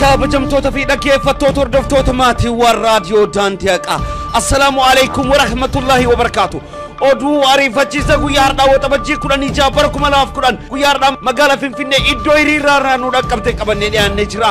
kabajamtoota fi dhaggeeffattoota hordoftoota maatiiwwan raadiyoo daandii haqaa assalaamu alaikum warahmatullaahi wabarakaatu oduu ariifachiisa guyyaa hardhaa waxabajjii kudhanii jaha bara kuma lamaaf kudhan guyyaa hardhaa magaalaa finfinnee iddoo hiriirraa irraa nu dhaqqabte qabannee dhiyaannee jira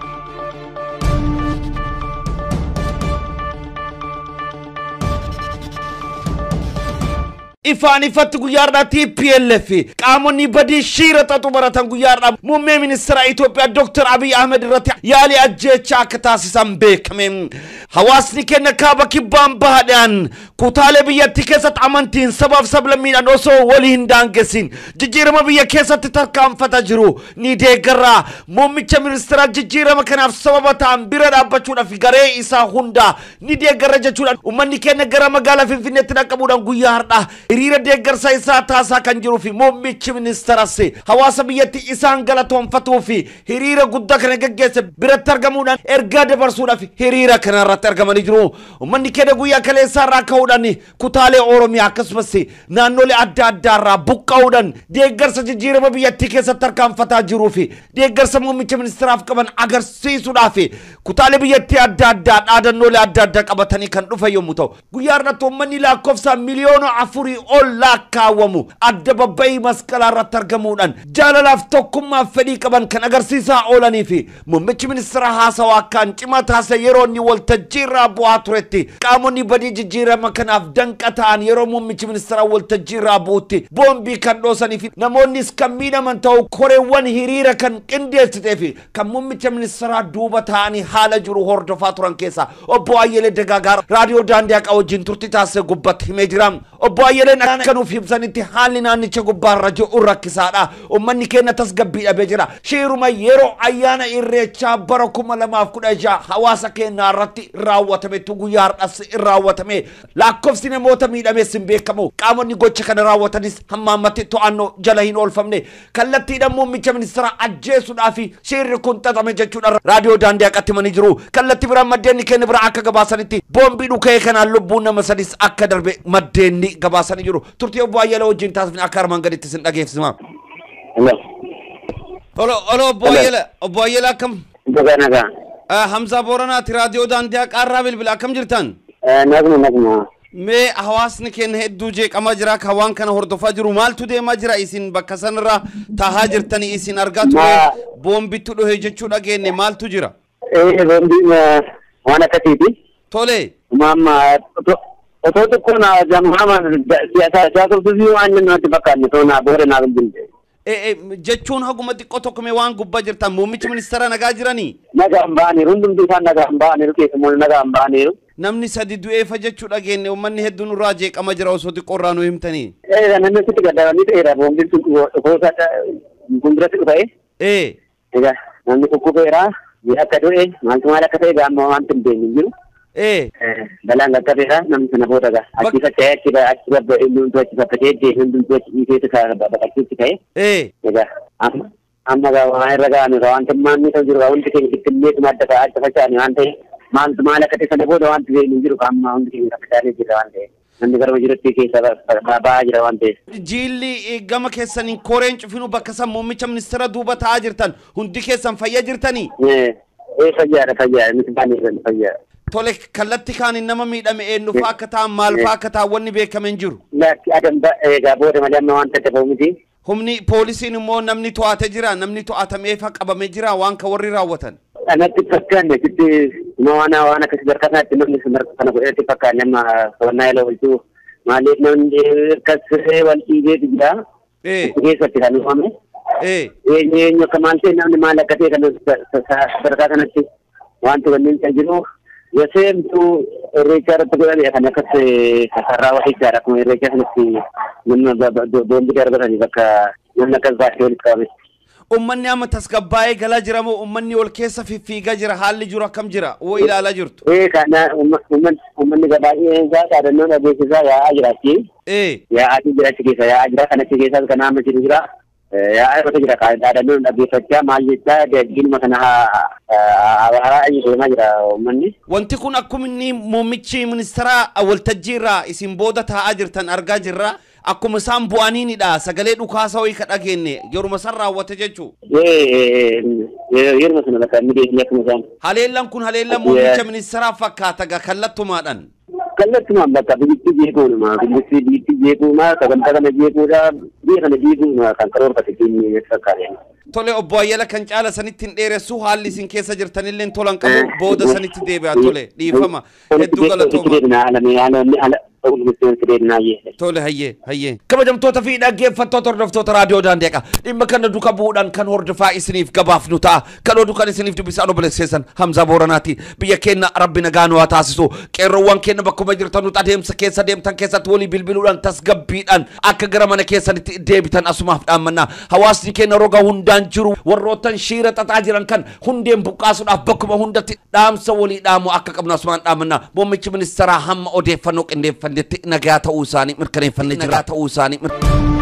ifaan ifatti guyyaa hardhaa TPLF qaamonni badii shiira xaxu baratan guyyaa hardhaa muummee ministeera Itoophiyaa Dr. Abiy Ahmed irratti yaalii ajjeechaa akka taasisan beekame. Hawaasni keenya kaaba kibbaan bahadhaan kutaalee biyyattii keessatti amantiin sabaaf sablammiidhaan osoo walii hin daangessin jijjiirama biyya keessatti tarkaanfataa jiru ni deeggarra. Muummicha ministeeraa jijjiirama kanaaf sababa ta'an bira dhaabbachuudhaaf garee isaa hunda ni deeggarra jechuudhaan uummanni keenya gara magaalaa Finfinneetti dhaqqabuudhaan guyyaa hardhaa hiriira deeggarsa isaa taasisaa kan jiruu fi muummichi ministeeras hawaasa biyyatti isaan galatoonfatuu fi hiriira guddaa kana gaggeesse biratti argamuudhaan ergaa dabarsuudhaaf hiriira kana irratti argamanii jiru. Uummanni keenya guyyaa kaleessaa irraa ka'uudhaan kutaalee Oromiyaa akkasumas naannolee adda addaa irraa buqqa'uudhaan deeggarsa jijjiirama biyyattii keessatti tarkaanfataa jiruu fi deeggarsa muummicha ministeeraaf qaban agarsiisuudhaaf kutaalee biyyattii adda addaa dhaadannoolee adda addaa qabatanii kan dhufan yommuu ta'u guyyaa irratti uummanni lakkoofsaan miliyoona afurii ol lakkaawwamu adda babba'ii masqalaa irratti argamuudhaan jaalalaaf tokkummaaf fedhii qaban kan agarsiisaa oolanii fi muummichi ministeera haasawaa akkaan cimaa taasise yeroo inni waltajjii irraa bu'aa turetti qaamonni badii jijjiirama kanaaf danqa ta'an yeroo muummichi ministeera waltajjii irraa bu'utti boombii kan dhoosanii fi namoonnis kan miidhaman ta'u koreewwan hiriira kan qindeessitee fi kan muummicha ministeeraa duuba ta'anii haala jiru hordofaa turan keessaa obbo Ayyelee Dagaagaa raadiyoo daandii haqaa wajjin turtii taasise gubbatti himee jira. Obbo Ayyeleen akka nuuf ibsanitti haalli naannicha gubbaarra jiru rakkisaadha. Uummanni keenya tasgabbii dhabee jira. Shiiruma yeroo ayyaana irreechaa bara kuma lamaaf kudha jaha hawaasa keenya irratti raawwatametu guyyaa har'as raawwatame. Lakkoofsi namoota miidhamees hin beekamu. Qaamonni gocha kana raawwatanis hamma ammatti to'annoo jala hin oolfamne. Kallattiidhaan muummicha ministeera ajjeesuudhaaf shiirri kun xaxame jechuudha. Raadiyoo daandii haqatti himanii jiru. Kallattii biraan maddeenni keenya bira akka gabaasanitti boombii dhukee kanaan lubbuun nama sadis akka darbe maddeenni gabaasanii jiru. Turtii obbo Ayyaala wajjin taasifne akka armaan gaditti sin dhageessisma. Olo olo obbo Ayyaala obbo Ayyaala akkam? Nagaa nagaa. Hamzaa Booranaati raadiyoo daandii haqaarraa bilbila akkam jirtan? Naguma naguma. Mee hawaasni keenya hedduu jeeqamaa jira kan waan kana hordofaa jiru maaltu deemaa jira isin bakka sanarra taahaa jirtanii isin argaa ture Ma- boombitu dhohe jechuu dhageenye maaltu jira? Eh, boombiin waan akkasiiti. Tole Maamma otoo xiqqoo na jamhama siyaasa tursiisuu waan namatti fakkaanne too naa booda naa bilbilte. e, e, jechuun haguma xiqqoo tokko mee waan gubbaa jirtan muummichi ministeera nagaa jiranii? Nagaan ba'aniiru hundumti isaan nagaan ba'aniiru keessumoo nagaan ba'aniiru. Namni sadi du'eefa jechuu dhageenye uummanni hedduun irraa jeeqama jira osoo xiqqoo irraa nu himtanii. Eh, namni sitti gaddabanii ta'eera boombiin sun dhukoosa fuulduratti dhufa'e. Ee Egaa namni kukkubeera akka du'e maaltu maal akka ta'e gaamma wanti hin beekne hin jiru. ee balaan qaqqabeera namni sana booda gaa achi facca'ee achi achi babba hundumtu achi faffatee deemee hundumtu achi dhiiseetu baqachuutti ka'e ee egaa amma amma gaa waan irra ga'ame gaa wanti maanni kan jiru gaa hundi keenya bittinneetuma adda fa'a adda faca'ani waan ta'e maaltu maal akka ta'e sana booda wanti beeknu hin jiru gaa amma hundi keenya faffaca'anii jira waan ta'e namni gara jirutti keessa ba'aa jira waan ta'e. jiilli eh, gama keessaniin koreen cufinu bakka san muummicha ministeera duuba taa'aa jirtan hundi keessan fayyaa jirtanii? Ee fayyaadha fayyaadha nuti baay'ee fayyaadha. Tole kallattii kaaniin nama miidhame eenyu fa'aa akka ta'an maal fa'aa akka ta'an wanni beekame hin jiru. Lakki adam egaa booda malee amma wanta ta'e miti. Humni poolisiin immoo namni to'ate jira namni to'atameefa qabame jira waan ka warri raawwatan. Anatti fakkaanne sitti waan waan akkasii barkataatti namni sana godhatti fakkaanne amma sonnaa yaalaa oolchuu maaliif namni akkasii wal dhiibeetu jira. Ee Keessatti kan uumame. ee Eenyu eenyu akka maal ta'e namni maal akka ta'e kan sadarkaa kanatti wanti wanneen kan jiru. Yoseemtu irreechaa irratti godhame kan akkas sarraa waxichaadha akkuma irreechaa sanatti nama boombii darbatanii bakka namni akkas baasee walitti qabame. Uummanni amma tasgabbaa'ee galaa jira moo uummanni ol keessa fiffiigaa jira haalli jiru akkam jira woo ilaalaa jirtu. Eh kana uummanni baay'een isaa dhaadannoo dhageessisaa yaa'aa jira achi. Ee Yaa'aa jira achi keessa yaa'aa jira kan achi keessas kan amma jiru jira. Yaa'aa irratti jira dhaadannoo dhageeffachaa maal jechaa diinuma kana haaraa deemaa jira uummanni. wanti kun akkuma inni muummichi ministeera waltajjii irraa isin booda taa'aa jirtan argaa jirra. akkuma isaan bu'aniinidha sagalee dhukaasa wayii ka dhageenye yeruma san raawwate jechuu yeruma sana bakka inni beekni akkuma isaan haleellan kun haleellan muummicha ministeeraa fakkaata ga kallattumaadhaan kallattumaan bakka biyyatti jeequudhuma biyyatti biyyatti jeequuma sagantaa kana jeequudha biyya kana jeequudha kan karoorfate keenya fakkaate. tole obbo Ayyala kan caala sanitti hin dheeressu haalli isin keessa jirtanillee tolan qabu booda sanitti deebi'a tole dhiifama hedduu galatooma. Tole hayyee hayyee. Kabajamtoota fi dhaggeeffattoota hordoftoota raadiyoo daandeeqa dhimma kana duka bu'uudhaan kan hordofaa isiniif gabaafnu ta'a kan oduu kan isiniif dubbisaan obboleesseessan Hamzaa Booranaati biyya keenya rabbi nagaa nu haa taasisu qeerroowwan keenya bakkuma jirtanutti adeemsa keessa deemtan keessatti walii bilbiluudhaan tasgabbiidhaan akka gara mana keessanitti deebitan asumaaf dhaammannaa hawaasni keenya roga hundaan jiru warroottan shiira xaxaa jiran kan hundeen buqqaasuudhaaf bakkuma hundatti dhaamsa walii dhaamu akka qabnu asumaan dhaamannaa muummichi ministeeraa hamma odeeffannoo qindeeffannetti nagaa ta'uu isaanii mirkaneeffannee jira ta'uu isaanii